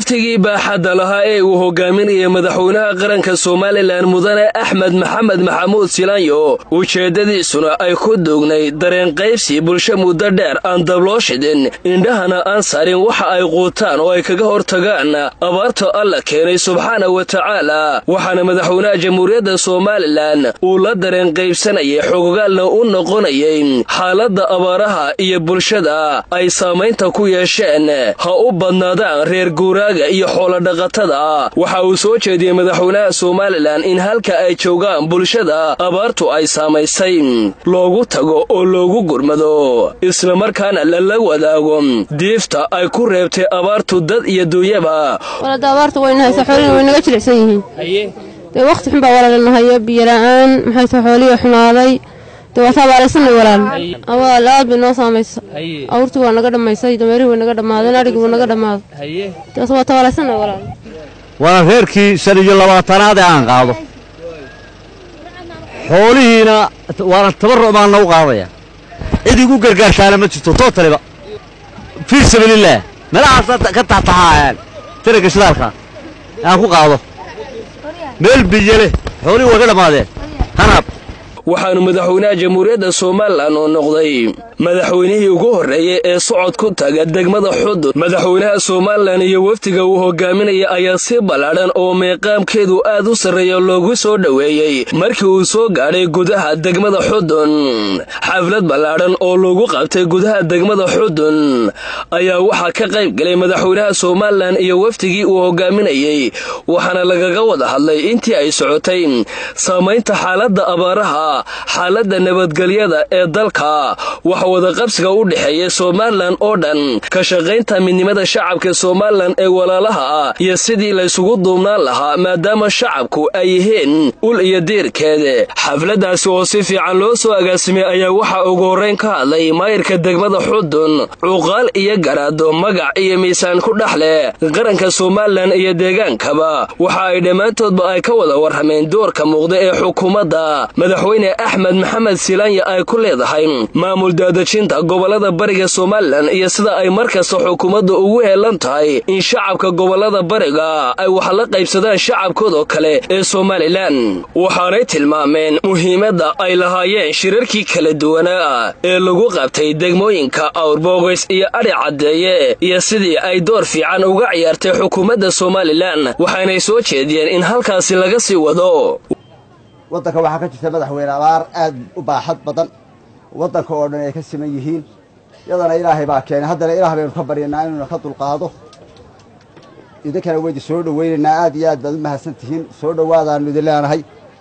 waftigii baaxadda lahaa ee uu hogaaminayay madaxweynaha qaranka somalilan mudane axmed maxamed maxamuud silaanyo ujeeddadiisuna ay ku duugnay dareen qaybsi bulsho muddo dheer aan dabloo shidin indhahana aan sarin waxa ay quutaan oo ay kaga hortagaan abaarta alla keenay subxaana wa tacaala waxaana madaxweynaha jamhuuriyadda somalilan uu la dareen qaybsanayay xogogaalna u noqonayay xaaladda abaaraha iyo bulshada ay saamaynta ku yeesheen ha u badnaadaan reer guuraaga iyo xoolodhaqatada waxa uu soo jeediyey madaxweynaha somalilan in halka ay joogaan bulshada abaartu ay saamaysay loogu tago oo loogu gurmado islamarkaana lala wadaago diifta ay ku reebtay abaartu dad iyo duunyaba walada abaarta wayna haysa xoolihina way naga jilicsan yihiin dee wakhti xun baa walaalanahayo biyola'aan maxay tahay xoolihii xumaaday dee waa taabaalaysanay walaal awaal aad bay noo saamaysa awrtii waa naga dhammaysay dameerihii way naga dhammaadeen adhigii wuu naga dhammaaday dees waa tabaalaysanay walaal waa reerkii shan iyo labaatanaad ee aan qaado xoolihiina waana tabarruc baan nagu qaadaya cid igu gargaartaana ma jirto tootaliba fii sabilillaah meelahaas ka taatahaayaan taraga shidaalka aan ku qaado meel biyo leh xoolihii waa ka dhammaadeen hanaab waxaanu madaxweynaha jamhuuriyadda somalilan oo noqday madaxweynihii ugu horreeyey ee socod ku taga degmada xudud madaxweynaha somalilan iyo wafdiga uu hogaaminaya ayaa si ballaadhan oo meeqaamkeedu aad u sarreeya loogu soo dhoweeyey markii uu soo gaadhay gudaha degmada xudun xaflad ballaadhan oo lagu qabtay gudaha degmada xudun ayaa waxaa ka qayb galay madaxweynaha somalilan iyo wafdigii uu hogaaminayey waxaana lagaga wada hadlay intii ay socotay saamaynta xaaladda abaaraha xaaladda nabadgelyada ee dalka wax wadaqabsiga u dhexeeya somalilan oo dhan ka shaqaynta midnimada shacabka somalilan ee walaalaha ah iyo sidii laysugu duubnaan lahaa maadaama shacabku ay yihiin ul iyo diirkeeda xafladdaasi oo si fiican loo soo agaasimay ayaa waxaa ugu horrayn ka hadlay maayirka degmada xudun cuqaal iyo garaado magac iyo miisaan ku dhex leh qaranka somalilan iyo deegaankaba waxa ay dhammaantoodba ay ka wada warrameen doorka muuqda ee xukuumadda madaxweyne axmed maxamed silaanya ay ku leedahay maamul daadejinta gobollada bariga somalilan iyo sida ay markasta xukuumadda ugu heelan tahay in shacabka gobollada bariga ay wax la qaybsadaan shacabkoodoo kale ee somalilan waxaanay tilmaameen muhiimadda ay lahaayeen shirarkii kala duwanaa ee lagu qabtay degmooyinka awrboogays iyo adhi caddeeye iyo sidii ay door fiican uga ciyaartay xukuumadda somalilan waxaanay soo jeediyeen in halkaasi laga sii wado waddanka waxaa ka jirta madaxweyne abaar aad u baaxad badan waddanka oo dhan ay ka siman yihiin yadana ilaahay baa keenay haddana ilaah baynu ka baryanaa inuuna ka dulqaado idinkana weydi soo dhoweynaynaa aad iyo aad baad u mahadsan tihiin soo dhowaadaanu idin leenahay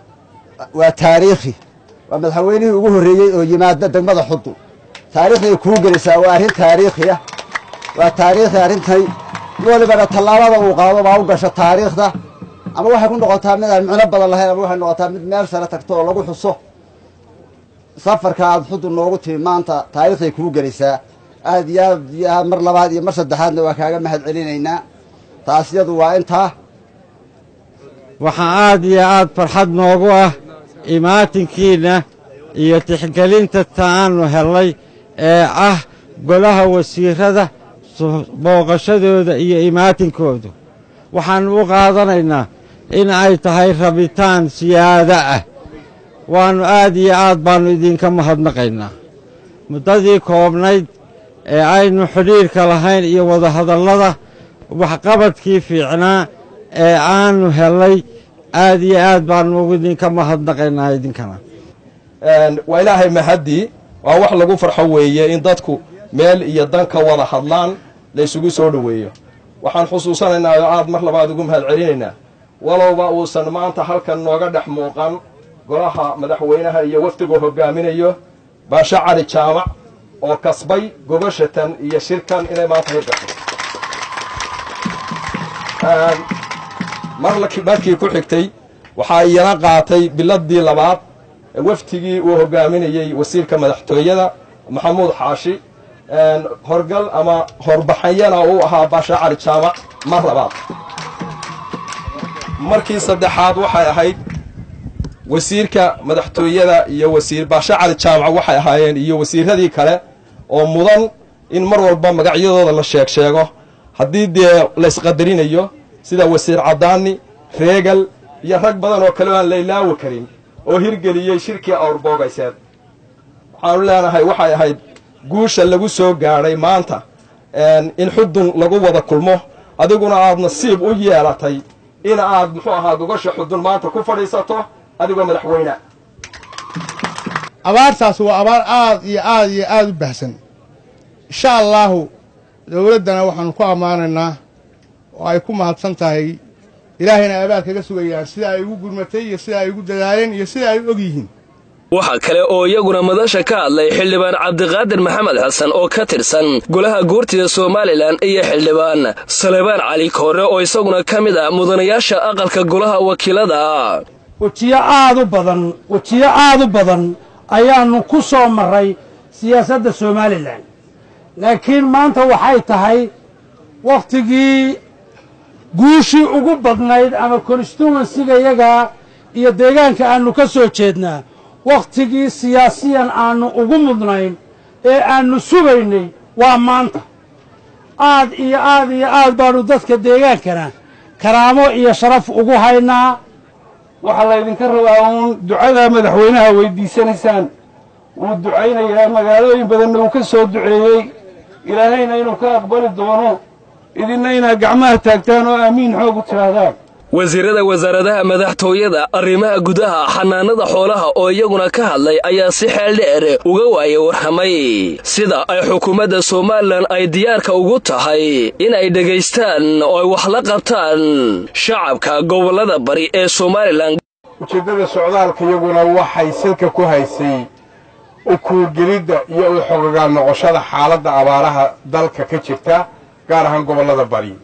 waa taariikhi waa madaxweynihii ugu horreeyey oo yimaada degmada xudun taariikhday kuu gelaysaa waa arrin taariikhiya waa taariikhi arrintay walibana tallaabada uu qaado baa u gasha taariikhda ama waxay ku noqotaa mid aan micno badan lahayn ama waxay noqotaa mid meel sare tagto oo lagu xuso safarka aad xudun noogu timi maanta taariikhday kuu gelaysaa aad iyo aad iyo aad mar labaad iyo mar saddexaadna waa kaaga mahad celinaynaa taas yadu waa intaa waxaa aad iyo aad farxad noogu ah imaatinkiinna iyo tixgelinta ta'aannu hellay ee ah golaha wasiirada booqashadooda iyo imaatinkoodu waxaannu u qaadanaynaa in ay tahay rabitaan siyaado ah waannu aad iyo aad baannu idinka mahadnaqaynaa muddadii koobnayd ee aynu xidhiirka lahayn iyo wadahadallada waxqabadkii fiicnaa ee aannu hellay aad iyo aad baannu idinka mahadnaqaynaa idinkana waa ilaahay mahaddii waa wax lagu farxo weeye in dadku meel iyo dan ka wada hadlaan laysugu soo dhoweeyo waxaan xusuusanaynaa oo aad mar labaad ugu mahad celinaynaa walowba uusan maanta halkan nooga dhex muuqan golaha madaxweynaha iyo wafdiguu hogaaminayo baashe cali jaamac oo kasbay gobashatan iyo shirkan inay maanta hirgasho markii ku xigtay waxaa iyana qaatay biladii labaad waftigii uu hogaaminayey wasiirka madaxtooyada maxamuud xaashi horgal ama horbaxanyana uu ahaa baashe cali jaamac mar labaad markii saddexaad waxay ahayd wasiirka madaxtooyada iyo wasiir baashe cali jaamac waxay ahaayeen iyo wasiiradii kale oo mudan in mar walba magacyadooda la sheeg sheego haddii dee laysqadarinayo sida wasiir caddaani reegal iyo rag badan oo kale oo aan la ilaawi karin oo hirgeliyey shirkii awrboogayseen waxaanu leenahay waxay ahayd guusha lagu soo gaadhay maanta in xudun lagu wada kulmo adiguna aad nasiib u yeelatay in aad muxuu ahaa gogosha xudun maanta ku fadhiisato adigoo madaxweyne abaartaas waa abaar aad iyo aad iyo aad u bahsan insha allaahu dowladdana waxaanu ku ammaanaynaa oo ay ku mahadsan tahay ilaahayna abaal kaga sugayaan sida ay ugu gurmatay iyo sida ay ugu dadaaleen iyo sida ay u og yihiin waxaa kale oo iyaguna madasha ka hadlay xildhibaan cabdiqaadir maxamed xasan oo ka tirsan golaha guurtida somalilan iyo xildhibaan salebaan cali koore oo isaguna ka mid ah mudanayaasha aqalka golaha wakiilada wejiyo aad u badan wejiyo aad u badan ayaannu ku soo marray siyaasadda somalilan laakiin maanta waxay tahay wakhtigii guushii ugu badnayd ama konstituensiga yagaa iyo deegaanka aannu ka soo jeednaa wakhtigii siyaasiyan aannu ugu mudnayn ee aannu sugaynay waa maanta aad iyo aad iyo aad baannu dadka deegaankana karaamo iyo sharaf ugu haynaa waxaa laydinka rabaa uun ducada madaxweynaha weydiisanaysaan wuu ducaynayaa magaalooyin badanna uu ka soo duceeyey ilaahayna inuu ka aqbali doono idinna inaad gacmaha taagtaan oo aamiin xoog u tidhaahdaan wasiirada wasaaradaha madaxtooyada arrimaha gudaha xanaanada xoolaha oo iyaguna ka hadlay ayaa si xeel dheer uga waaya warramay sida ay xukuumadda somalilan ay diyaarka ugu tahay in ay dhegaystaan oo ay wax la qabtaan shacabka gobollada bari ee somalilan ujeeddada socdaalka iyaguna waxay salka ku haysay u kuurgelidda iyo u xogogaal noqoshada xaaladda abaaraha dalka ka jirta gaar ahaan gobollada bari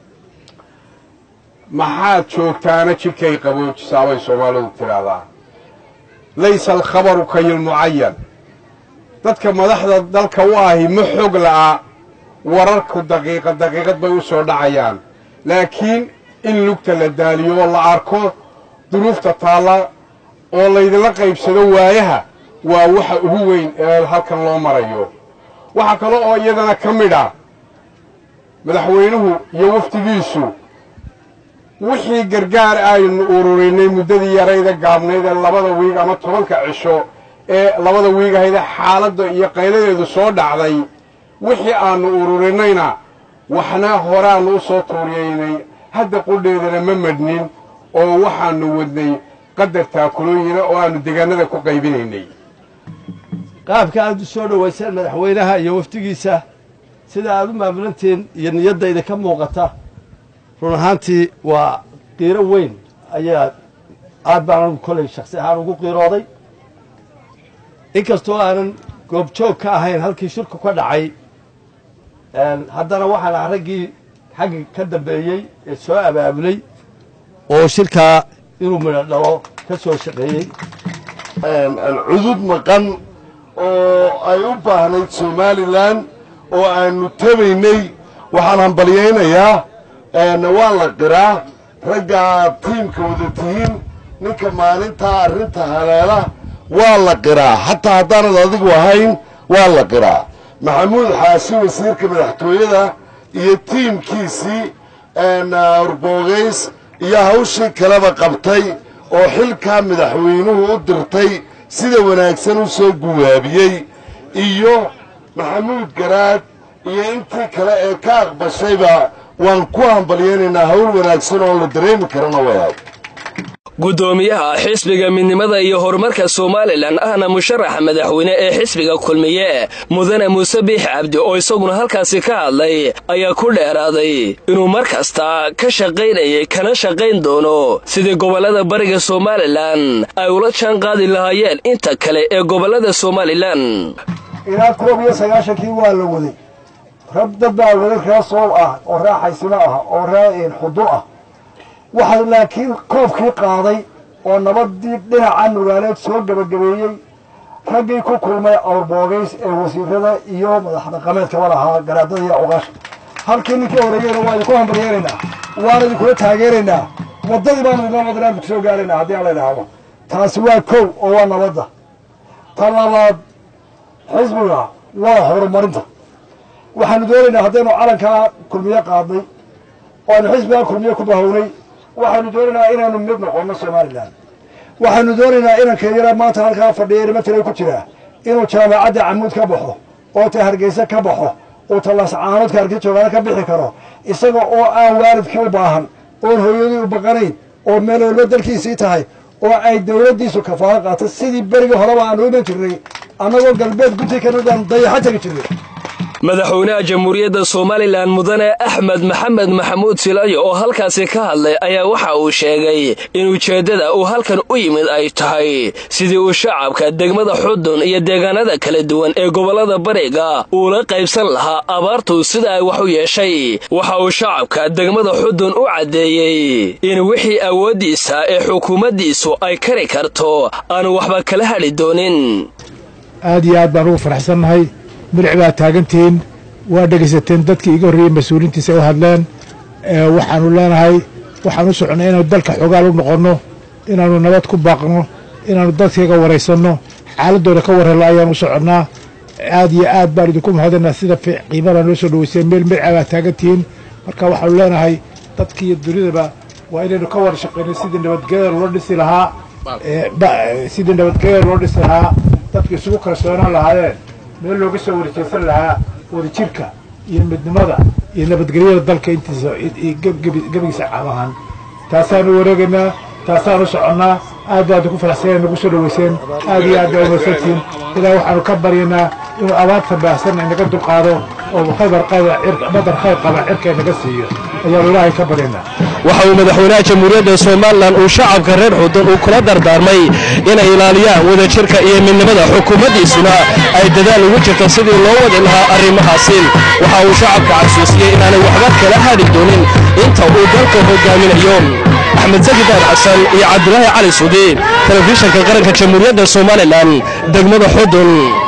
maxaad joogtaana jidhkay qaboojisaa bay soomaalidu tidhaahdaa laysa alkhabaru kayilmucayan dadka madaxda dalka u ahi ma xog la'a wararku daqiiqad daqiiqad bay u soo dhacayaan laakiin in lugta la daaliyo oo la arko duruufta taalla oo laydinla qaybsado waayaha waa waxa ugu weyn ee halkan loo marayo waxaa kale oo iyadana ka mid ah madaxweynuhu iyo wafdigiisu wixii gargaar aynu ururinay muddadii yarayda gaabnayd ee labada wiig ama tobanka cisho ee labada wiig ahayde xaaladda iyo qayladeedu soo dhacday wixii aannu ururinayna waxna horaannu u soo tuuriyaynay hadda qudheedana ma madhnin oo waxaannu wadnay qadar taakulooyina oo aannu deegaanada ku qaybinaynay qaabka aad u soo dhowayseen madaxweynaha iyo wafdigiisa sida aad u maamulantiin iyo niyaddayda ka muuqata run ahaantii waa qiiro weyn ayaa aad baan anugu kolay shaksi ahaan ugu qiirooday inkastoo aanan goobjoog ka ahayn halkii shirku ka dhacay haddana waxaan ah raggii xaggi ka dambeeyey ee soo abaabulay oo shirkaa inuu midho dhalo ka soo shaqeeyey cudud maqan oo ay u baahnayd somalilan oo aanu tabaynay waxaan hambalyaynayaa waa la qiraa raggaa tiimka wada tihiin ninka maalintaa arrinta haleela waa la qiraa xataa haddaanad adigu ahayn waa la qiraa maxamuud xaashi wasiirka madaxtooyada iyo tiimkiisii urboogays iyo hawshii kaleba qabtay oo xilkaa madaxweynuhu u dirtay sida wanaagsan u soo guwaabiyey iyo maxamuud garaad iyo intii kale ee ka aqbashayba waan ku hambalyaynaynaa hawl wanaagsan oo la dareemi karana wayahay guddoomiyaha xisbiga midnimada iyo horumarka somalilan ahna musharaxa madaxweyne ee xisbiga kulmiye mudane muuse biix cabdi oo isaguna halkaasi ka hadlay ayaa ku dheeraaday inuu mar kasta ka shaqaynayay kana shaqayn doono sidii gobollada bariga somalilan ay ula jaan qaadi lahaayeen inta kale ee gobollada somalilan ilaa koob iyo sagaashankii waa la waday rab dad baa wada ree soob ah oo ree xaysimo ah oo ree xudur ah waxaa laakiin koobkii qaaday oo nabadii dhinaca nugaaleed soo gebagabeeyey raggii ku kulmay awrboogays ee wasiirada iyo madax dhaqameedkaba lahaa garaadada iyo cuqasha halkii ninkii horeeyeyna waa idinku hambaryeynaynaa waana idinkula taageeraynaa waddadii baanu idinoo wadanaanku kusoo gaaraynaa haddii alla idhaahdo taasi waa kow oo waa nabadda ta labaad xisbiga waa horumarinta waxaanu doonaynaa haddaynu calankaa kulmiye qaadnay oo aynu xisbigaa kulmiye ku bahownay waxaanu doonaynaa inaynu mid noqonno somalilan waxaanu doonaynaa inanka yara maanta halkaa fadhiya nimatala ku jira inuu jaamacadda camuud ka baxo oo ta hargeysa ka baxo oo talascaanoodka hargeysa joogaana ka bixi karo isaga oo aan waalidka u baahan oon hooyadii u baqanayn oo meel walba dalkiisii tahay oo ay dawladdiisu kafaalo qaatay sidii berigii horeba aanu iman jirnay annagoo galbeed gunti kanadaan dayaxo tegi jirnay madaxweynaha jamhuuriyadda somalilan mudane axmed maxamed maxamuud silayo oo halkaasi ka hadlay ayaa waxa uu sheegay in ujeeddada uu halkan u yimid ay tahay sidii uu shacabka degmada xudun iyo deegaanada kala duwan ee gobollada bariga uula qaybsan lahaa abaartu sida ay wax u yeeshay waxa uu shacabka degmada xudun u caddeeyey in wixii awooddiisa ee xukuumaddiisu ay kari karto aanu waxba kala hadhi doonin aad iyo aad baan ugu faraxsannahay milic baa taagantihiin waa dhegaysateen dadkii iga horreeyey mas-uuliintiisa u hadleen waxaanu leenahay waxaan u soconnay inaanu dalka xogaal u noqonno inaannu nabad ku baaqno inaannu dadkayga waraysanno xaaladooda ka warhello ayaan u soconnaa aad iyo aad baan idinku mahadinaa sida qiimadaa noo soo dhaweyseen meel milica baa taagantihiin marka waxaanu leenahay dadki iyo dunidaba waa inaynu ka wada shaqayno sidii nabadgelyada loo dhisi lahaa sidii nabadgelyada loo dhisi lahaa dadka isugu kalsoonaan lahaayeen meel looga soo warjeysan lahaa wadajirka iyo midnimada iyo nabadgelyada dalka intiisa gebigiisa caam ahaan taasaanu wareegaynaa taasaanu soconnaa aad baad ku faraxsana nagu soo dhaweyseen aad iyo aad baa umaysantihiin ilaa waxaanu ka baryanaa inuu abaarta baahsan inaga dulqaado oo badar khayr qaba cirka inaga siiyo ayaanu ilaahay ka baryanaa waxa uu madaxweynaha jamhuuriyadda somalilan uu shacabka reer xudun uu kula dardaarmay inay ilaaliyaan wadajirka iyo midnimada xukuumaddiisuna ay dadaal ugu jirto sidii loo wadi lahaa arrimahaasi waxa uu shacabka xasuusiyey inaanay waxba kala hadhi doonin inta uu dalka hogaaminayo axmed sakidaar xasan iyo cabdulaahi cali suudi telefishanka qaranka jamhuuriyadda somalilan degmada xudun